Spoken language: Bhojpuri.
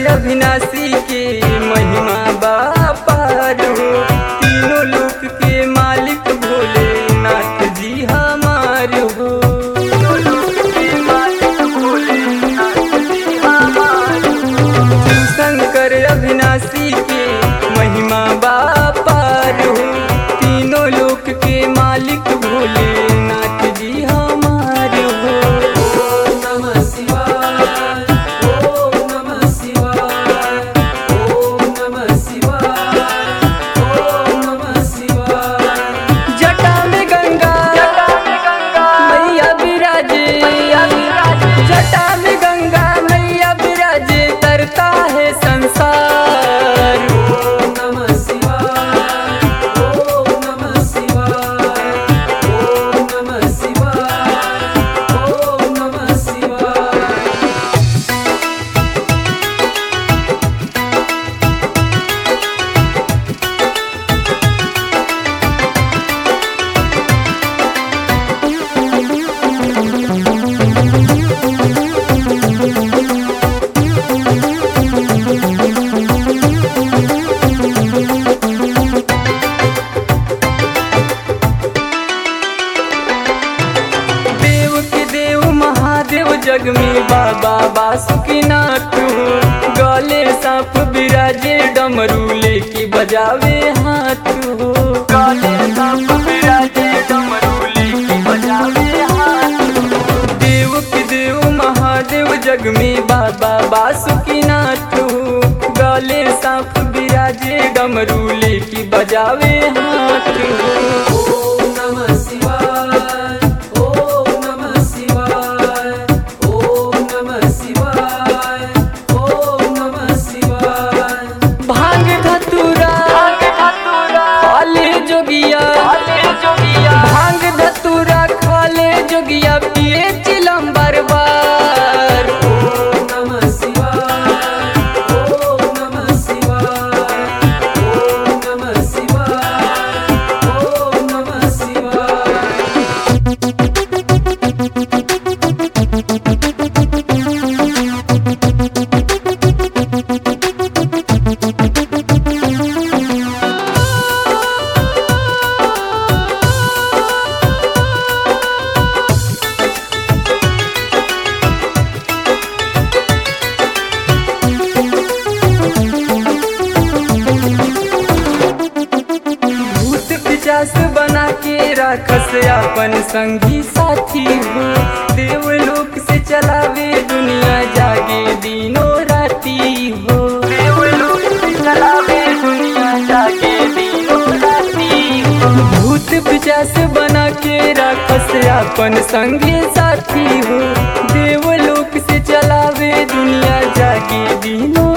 अविनाशी के महिमा बापार हो तीनों लोक के मालिक भोले नाथ जी हमार हो तीनों लोक के मालिक भोले नाथ जी हमार हो। शिव शंकर अविनाशी के महिमा बापार हो तीनों लोक के मालिक भोले नाथ जी हमार हो ओम नमः शिवाय ओम नमः शिवाय ओम नमः शिवाय ओम नमः शिवाय जटा में गंगा मैया विराजे जटा में गंगा मैया विराजे तरता है संसार ओम नमः शिवाय ओम नमः शिवाय ओम नमः शिवाय ओम नमः शिवाय देव के देव महादेव जग में बाबा बासुकीनाथ हो गले सांप विराजे डमरू लेके बजावे हाथ हो गले सांप विराजे डमरू लेके बजावे हाथ हो देव के देव महादेव जग में बाबा बासुकीनाथ हो गले सांप विराजे डमरू लेके बजावे हाथ हो ओम नमः शिवाय ओम नमः शिवाय ओम नमः शिवाय ओम नमः शिवाय भांग धतुरा खाले जोगिया भांग धतुरा खाले जोगिया पिए चिलम बार ओम नमः शिवाय ओम नमः शिवाय ओम नमः शिवाय ओम नमः शिवाय भूत पिचास बना के राखस अपन संगी साथी हो देवलोक से चलावे दुनिया जागे दिनों राती हो देवलोक से चलावे दुनिया जागे दिनों राती हो भूत पिचास बना के राखस अपन संगी साथी हो देवलोक से चलावे दुनिया जागे दिनों